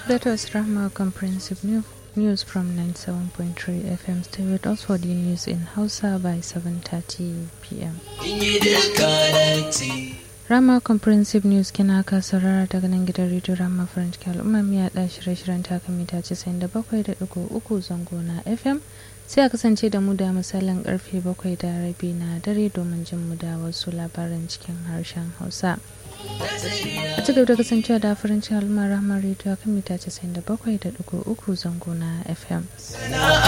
That was Rahma Comprehensive New- News from 97.3 FM. Stay with us for the news in Hausa by 7.30 p.m. Rama Comprehensive News kina ka saurara daga nan gidan rediyo Rama French ke al'umma miya ɗa shirye-shiryen taka mita 97.3 zango na FM sai a kasance da mu da misalin karfe 7 da rabi na dare domin jin mu da wasu labaran cikin harshen Hausa. A ci gaba da kasancewa da French al'umma Rama rediyo kan mita 97.3 zango na FM.